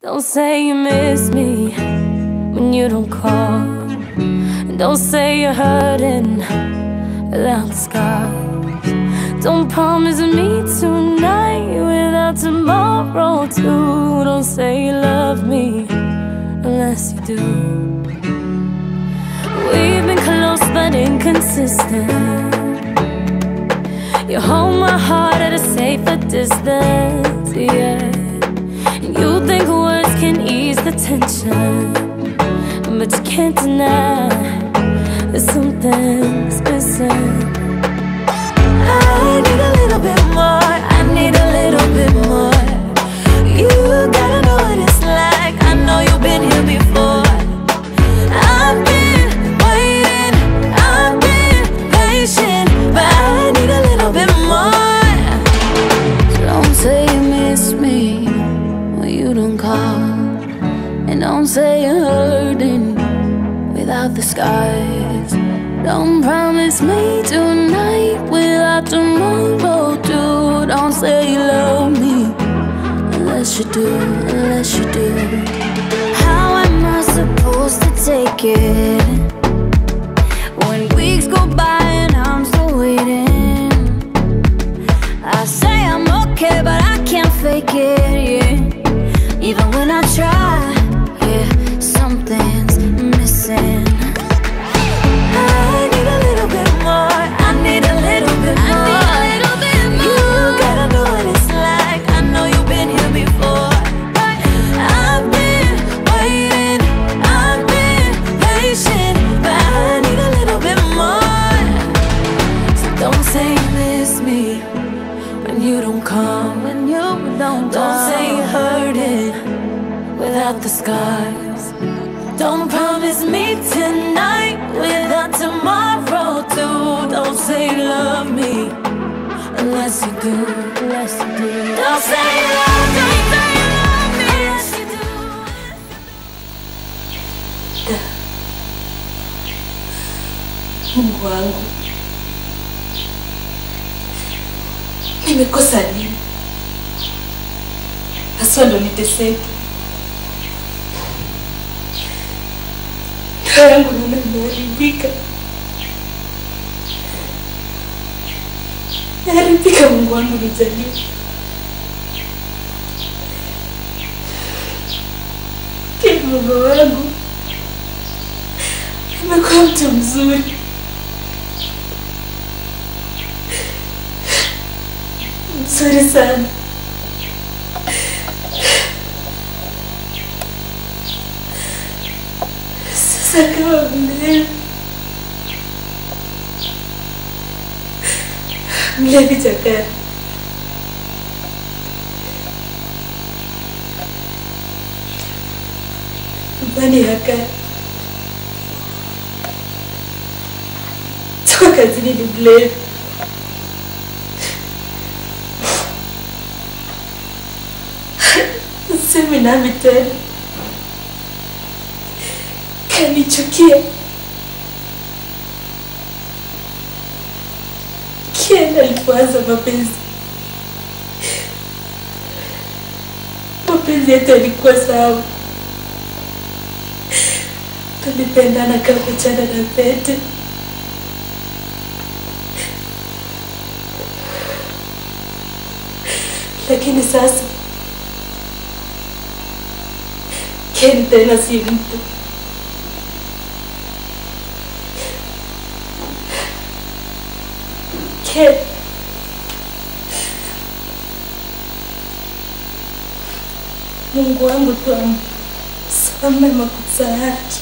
Don't say you miss me when you don't call. And don't say you're hurting without the scars. Don't promise me tonight without tomorrow too. Don't say you love me unless you do. We've been close but inconsistent. You hold my heart at a safer distance, yeah. And you think words can ease the tension, but you can't deny that something's missing. I need a little bit more. I need a little bit more. You gotta know what it's like. I know you've been here before. I've been waiting. I've been patient, but I need a little bit more. So don't say you miss me when you don't call, and don't say you're hurting without the scars. Don't promise me tonight without tomorrow too. Don't say you love me unless you do, unless you do. How am I supposed to take it when weeks go by and I'm still waiting? I say I'm okay, but I can't fake it, yeah. Even when I try, yeah, something's missing. I need a little bit more. I need a little bit more. You gotta know what it's like. I know you've been here before. I've been waiting. I've been patient, but I need a little bit more. So don't say you miss me when you don't come. When you don't, don't say you're hurting without the scars. Don't promise me tonight without tomorrow too. Don't say you love me unless you do. Unless you do. Don't say you love me. Say you love me unless you do. Mungu wangu, nimekosa nini haswa ndo niteseke? Ndoa yangu naona imeharibika, naharibika. Mungu wangu nijalie. Kila mume wangu amekuwa mtu mzuri mzuri sana. Sasa kama mlevi mlevi chakari, mbani yakari toka kazini ni mlevi semi nami tena kanichukia kienda alipoanza mapenzi mapenzi yetu yalikuwa sawa tulipendana kama chana na pete lakini sasa Ken tena si mtu. Ken Mungu wangu tu amsame makosa yake.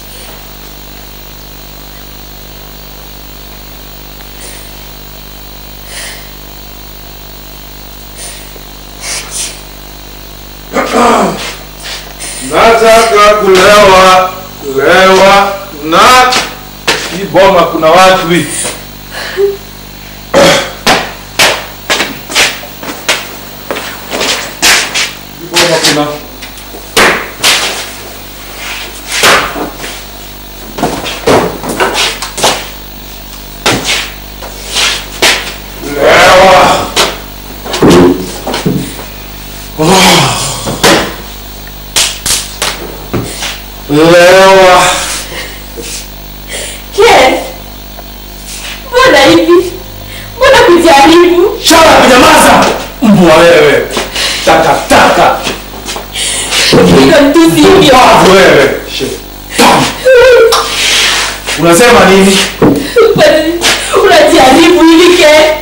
Nataka kulewa kulewa na hii boma kuna watu hivi. Hii boma kuna lewa. Oh. lewa Ken, mbona hivi? Mbona kujaribu? shara kunyamaza mbwa wewe takataka Hilo mtusi hivyo. mbavu wewe Shetani. unasema nini Unajaribu hivi Ken?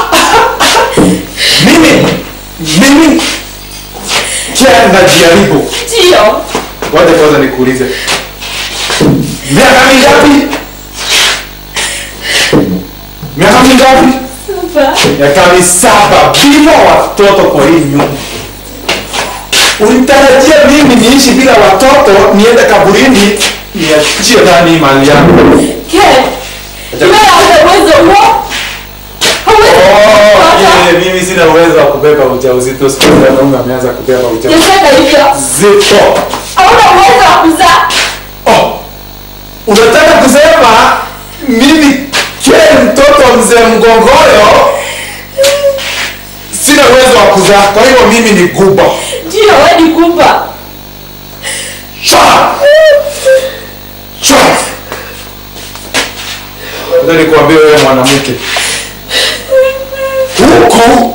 mimi mimi kia najaribu Ndio. wacha kwanza nikuulize miaka mingapi miaka mingapi Saba. miaka misaba bila watoto kwa hii nyumba ulitarajia mimi niishi bila watoto niende kaburini niachie nani mali yangu Ken, wewe hauna uwezo huo? Hauwezi Oh, kupata. yeah, mimi sina uwezo wa kubeba ujauzito siku hizi wanaume ameanza kubeba ujauzito Yasema hivyo. Hauna uwezo wa kuzaa. oh, unataka kusema mimi kile mtoto wa mzee mgongoyo sina uwezo wa kuzaa kwa hivyo mimi ni guba Ndio, wewe ni kumba. Shut up! Shut up! Ngoja nikwambie wewe mwanamke huku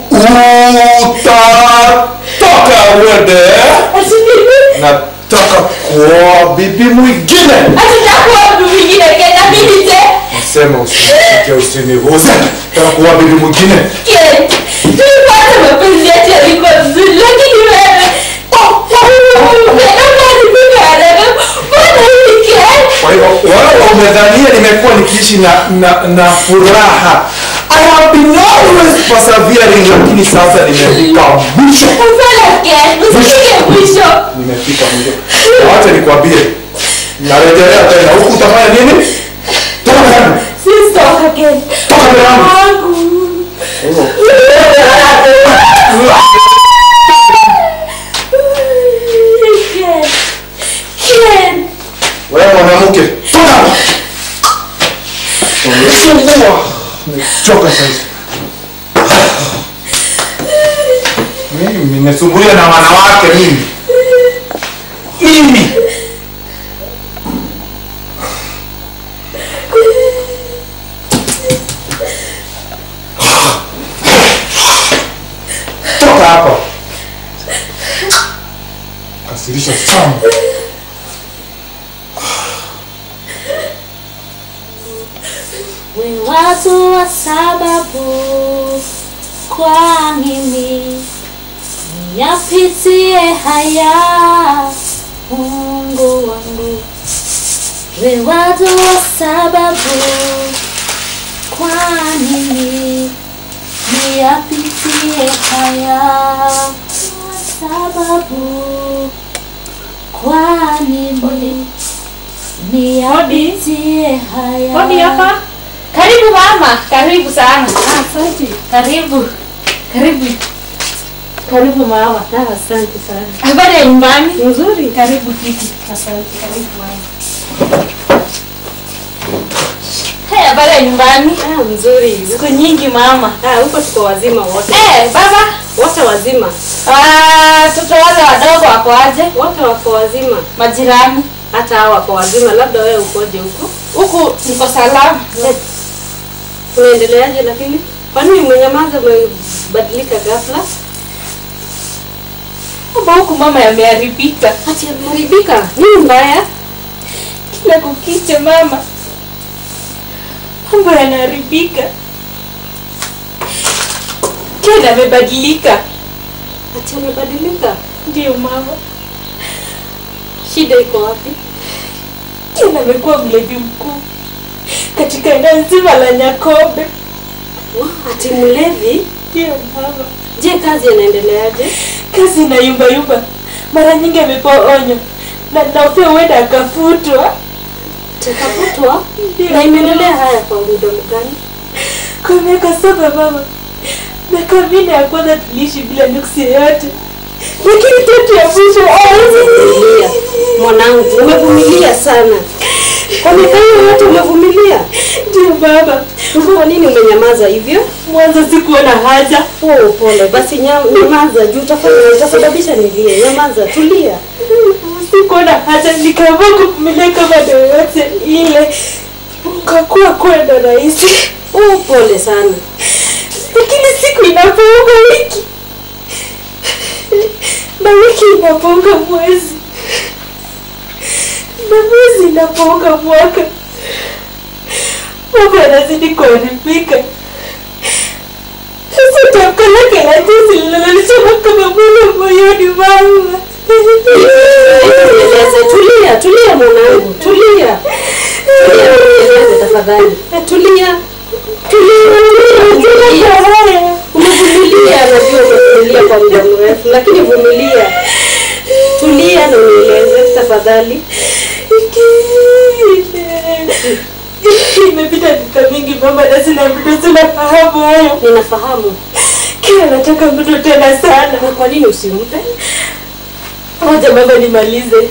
utatoka uende Ati mimi nataka kuoa bibi mwingine Hatutakuwa mtu mwingine Ken, mimi je? nasema usinishike usiniguze nataka kuoa bibi mwingine Ken, tulipata mapenzi yetu yalikuwa vizuri, lakini wewe oh, unanipenda haraka. Mbona hivi Ken? kwa hivyo wewe umedhania nimekuwa nikiishi na, na, na furaha I have been always persevering lakini sasa nimefika mwisho Hapana Ken, usifike mwisho. nimefika mwisho wacha nikwambie narejelea tena huku utafanya nini toka tena Sitoka Ken. toka mbele yangu Wangu. Ken. Ken. wewe mwanamke toka Umesumbua. nimechoka sasa mimi nimesumbuliwa na wanawake mimi mimi toka hapa kasirisha sana We watu wa sababu kwa mimi niyapitie haya Mungu wangu we watu wa sababu kwa mimi niyapitie haya Wa sababu kwa mimi niyapitie haya Hodi hapa. Karibu mama, karibu sana. Asante. Karibu. Karibu. Karibu mama. Ah, asante sana. Habari ya nyumbani? Nzuri. Karibu kiti. Asante. Karibu mama. Hey, habari ya nyumbani? Ah, mzuri. Siku nyingi mama. Ah, huko tuko wazima wote. Eh, baba. Wote wazima. Ah, watoto wale wadogo wako aje? Wote wako wazima. Majirani. Hata hao wako wazima. Labda wewe ukoje huko? Huku niko salama. Unaendeleaje lakini? Kwani umenyamaza umebadilika ghafla? Mambo huku mama yameharibika. Ati ameharibika. Nini mbaya? Kila kukicha mama, mambo yanaharibika. Ken amebadilika. Ati amebadilika. Ndiyo mama, Shida iko wapi? Ken amekuwa mlevi mkuu katika eneo nzima la Nyakobe. Wa, ati mlevi? Ndiyo mama, Je, kazi inaendeleaje? kazi na yumba yumba, mara nyingi amepewa onyo na naofia huenda akafutwa. Takafutwa? Ndiyo, Na imeendelea haya kwa muda gani? kwa miaka saba mama. Miaka minne ya kwanza tuliishi bila nuksi yoyote, lakini tatu ya mwisho Vumilia. Mwanangu, umevumilia sana. Kwa miaka hiyo yote umevumilia. Ndio baba, Kwa nini umenyamaza hivyo? mwanzo sikuona haja, Oh, pole. Basi nya- nyamaza juu utafanya utasababisha nilie. Nyamaza, tulia. sikuona haja hata nikaamua kuvumilia kama ndio yote ile ukakuwa kwenda rahisi Oh, pole sana. lakini siku inapounga wiki na wiki inapounga mwezi na mwezi inapounga mwaka mambo yanazidi kuharibika sasa tamko lake la juzi linalolisoma kama moyo moyoni mama Nieleze, tulia, tulia mwanangu, tulia. Tulia, nieleze tafadhali. Tulia. Tulia, tulia, tulia. Umevumilia, najua umevumilia kwa muda mrefu, lakini vumilia. Tulia na unieleze tafadhali. imepita miaka mingi mama na sina mtoto sinafahamu hayo Ninafahamu. kila nataka mtoto tena sana Na kwa nini usimpe? moja mama nimalize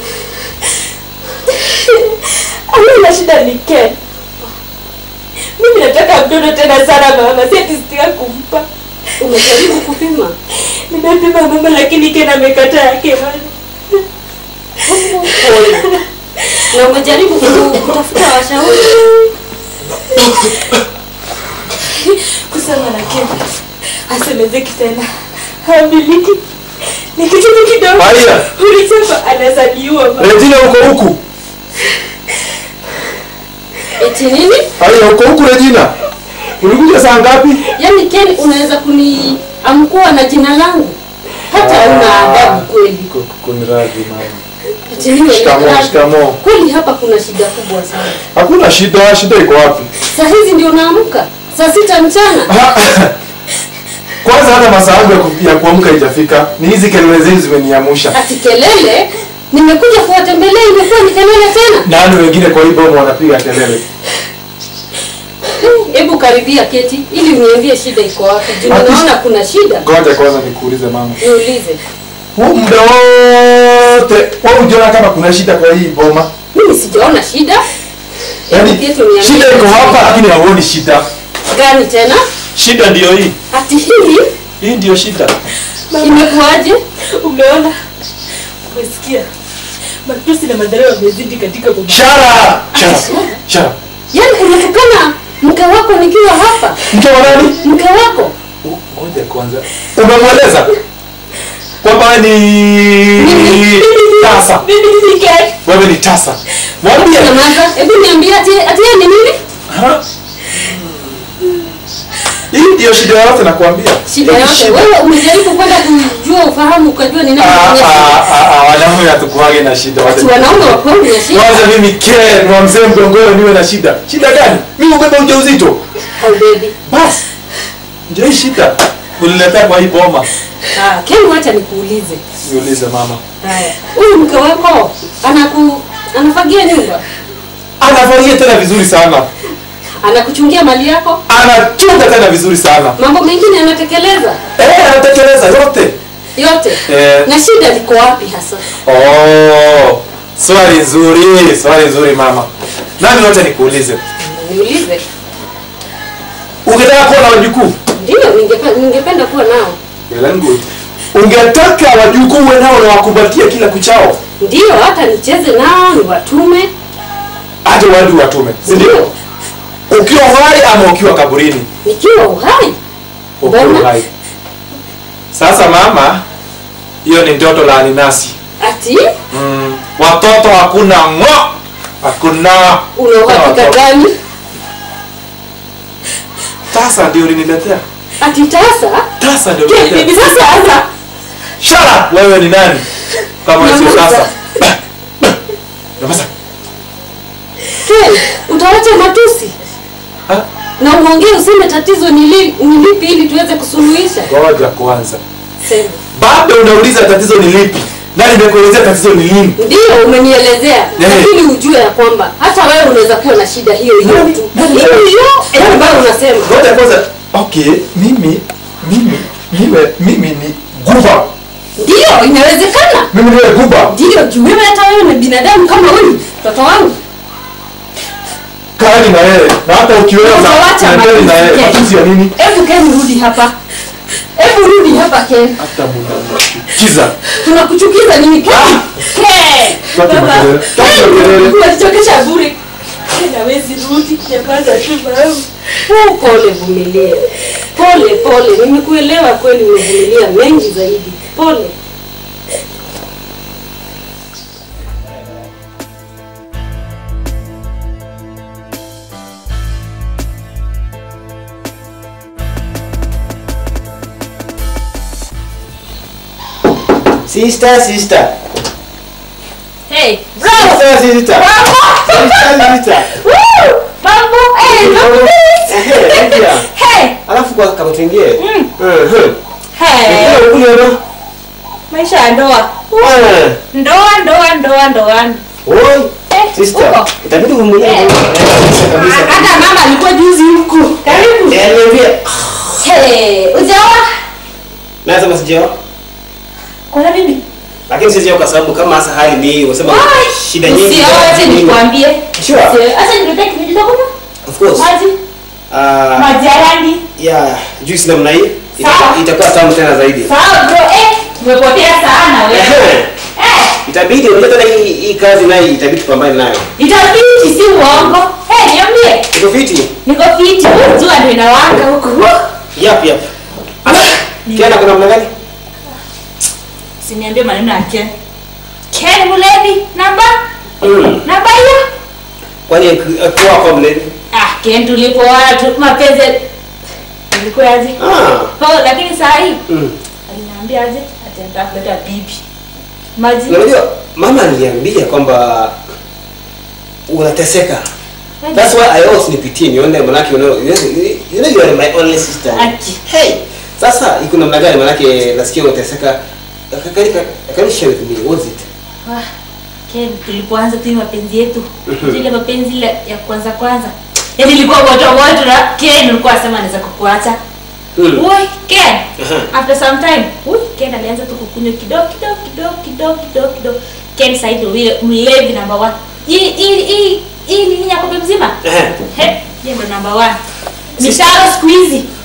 amina shida ni Ken mimi nataka mtoto tena sana mama si ati sitaki kumpa Umejaribu kupima? nimepima mama lakini Ken amekataa yake bado Pole. Na umejaribu ku- kutafuta washauri? kusema na Ken asemezeki tena hamiliki ni kitu tu kidogo Haya. ulisema anazaliwa mama Regina uko huku? Eti nini? Haya uko huku Regina? Ulikuja saa ngapi? Yaani Ken unaweza kuniamkua na jina langu? Hata una adabu kweli. Kuniradhi mama. Eti nini? Shikamoo, shikamoo. Kweli hapa kuna shida kubwa sana. Hakuna shida, shida iko wapi? Saa hizi ndio unaamka? Saa sita mchana? Kwanza hata masaa yangu ya ku- ya kuamka haijafika. Ni hizi kelele zenu zimeniamusha. Ati kelele? Nimekuja kuwatembelea imekuwa ni kelele tena? Nani wengine kwa hii bomu wanapiga kelele? Hebu karibia keti ili uniambie shida iko wapi. Juu Ati- ninaona kuna shida. Ngoja kwanza nikuulize mama. Niulize. Huu muda wote wewe hujaona kama kuna shida kwa hii boma? Mimi sijaona shida. Yaani Hebu keti uniambie shida iko hapa lakini hauoni shida. Gani tena? Shida ndiyo hii. Ati hii Hii ndiyo shida. imekuwaje? umeona umesikia matusi na madharau yamezidi katika boma Shara! Shara! Shara! Yaani unatukana mke wako nikiwa hapa? Mke wa nani? Mke wako? Ngoja kwanza. Umemweleza kwamba ni tasa. mimi ni Ken Wewe ni tasa. Mwambie. Nyamaza. Hebu niambie ati ati yeye ni nini? Ha? Hii ndiyo shida yote nakwambia. Shida Hii yote. Wewe umejaribu kwenda kujua ufahamu ukajua ni nani Ah, mwenye shida. ah, ah, ah, wanaume hatukuwage na shida. Ati wanaume wa kweli na shida. Kwanza mimi Ken wa mzee mgongoro niwe na shida. Shida gani? Mimi ubeba ujauzito. Au baby. Basi. Ndio hii shida. Uniletea kwa hii boma. Ah, Ken wacha nikuulize. Niulize mama. Haya. Huyu mke wako anaku anafagia nyumba? Anafanyia tena vizuri sana. Anakuchungia mali yako? Anachunga tena vizuri sana. Mambo mengine anatekeleza Eh, anatekeleza yote. yote. Eh. Na shida liko wapi hasa? Oh, swali nzuri, swali nzuri mama. Nani wote nikuulize. Niulize. Ungetaka kuwa na wajukuu? Ndio, ningepe- ningependa kuwa nao. Well and good. Ungetaka wajukuu uwe nao na wakumbatie kila kuchao? Ndio, hata nicheze nao, niwatume. Hata wadu watume. Si ndio? Ukiwa hai ama ukiwa kaburini? Nikiwa uhai. Ukiwa Mbona? hai. Sasa mama, hiyo ni ndoto la aninasi. Ati Mm, watoto hakuna ng'o. Hakuna. una uhakika watoto. gani? Tasa ndio uliniletea. Ati tasa? Tasa ndio Ke, uliniletea. bibi sasa sasa. Shut up! Wewe ni nani? Kama sio Nyamaza. tasa. Nyamaza. Ken, utawacha matusi Ha? na uongee useme tatizo ni li- ni lipi ili tuweze kusuluhisha. Ngoja kwanza. Sema. Bado unauliza tatizo ni lipi? Na nimekuelezea tatizo ni lini? Ndio umenielezea, lakini ujue ya kwamba hata wewe unaweza kuwa na shida hiyo hiyo Nani- tu. nani- Hiyo hiyo ambayo unasema. Ngoja kwanza. Okay, mimi mimi niwe mimi ni guba. Ndio, inawezekana. Mimi niwe guba. Ndio, juu wewe hata wewe ni binadamu kama huyu mtoto wangu. Kani na yeye. Na hata ukiweza Utawacha niendeni na yeye. matusi, Ken. Matusi ya nini? Hebu Ken, rudi hapa. Hebu rudi hapa Ken. Hata mnachukiza. Tunakuchukiza nini Ken? Ken. Toa kelele. Toa kelele. unachokesha bure nawezi rudi nyamaza tu babu Oh, pole vumilia pole pole nimekuelewa kweli umevumilia mengi zaidi pole Sister, sister. Hey, Sister, sister. Sister, sister. Woo! Mambo, eh, mambo. Ehe, ingia. Hey, Alafu kwa kama tuingie. Mm. Mhm. hey. Ingia kule no. Maisha ya ndoa. Ah. Ndoa, ndoa, ndoa, ndoa. Oi. Eh, Sister. uko? Itabidi uvumilie. Eh. Eh, kabisa kabisa. Hata mama alikuwa juzi huku. Karibu. Eh, niambie. Hey, ujawa? Naweza msijao. Kuna nini? Lakini sijao kwa sababu kama hasa hali ni unasema Wai, shida nyingi. Usiote nikwambie. Sure. Usio- Acha nikuletee kinywaji cha kunywa. Of course. Maji, Ah, maji ya rangi. ya juice namna hii ita- Sawa. itakuwa tamu tena zaidi. Sawa bro, eh, umepotea sana wewe. Ehe. Eh, Itabidi unajua tena hii hii kazi nayo itabidi tupambane nayo. itabidi si uongo. Eh, niambie. Iko fiti? Niko fiti, huku jua ndio inawaka huku. Yap yap. Kiana kuna namna gani? Usiniambie maneno ya Ken. Ken Mulevi, namba? Mm. Namba hiyo? Kwani eh, kuwa kwa mlevi? Ah, Ken tulipoana tu mapenzi ilikuwa aje? Ah. Oh, lakini saa hii Mm. aliniambia aje? Ataenda kuleta bibi. Maji. Na Unajua mama aliniambia kwamba unateseka. That's why I always nipitie nione manake you know you know, you know you are my only sister. Aki. Hey, sasa iko namna gani manake nasikia unateseka. Kaka kaka share with me what's it? Wah, Ken tulipoanza tu hii mapenzi yetu. Zile mapenzi ile ya kwanza kwanza. Yaani ilikuwa moto moto na Ken alikuwa anasema anaweza kukuacha. Mm. Ui, Ken. Aha. After some time, ui, Ken alianza tu kukunywa kidogo kidogo kidogo kidogo kidogo kidogo. Ken sasa ndio vile mlevi number 1. Hii hii hii hii nini ya kope mzima? Ehe. He, yeye ndo number 1. Mishahara siku hizi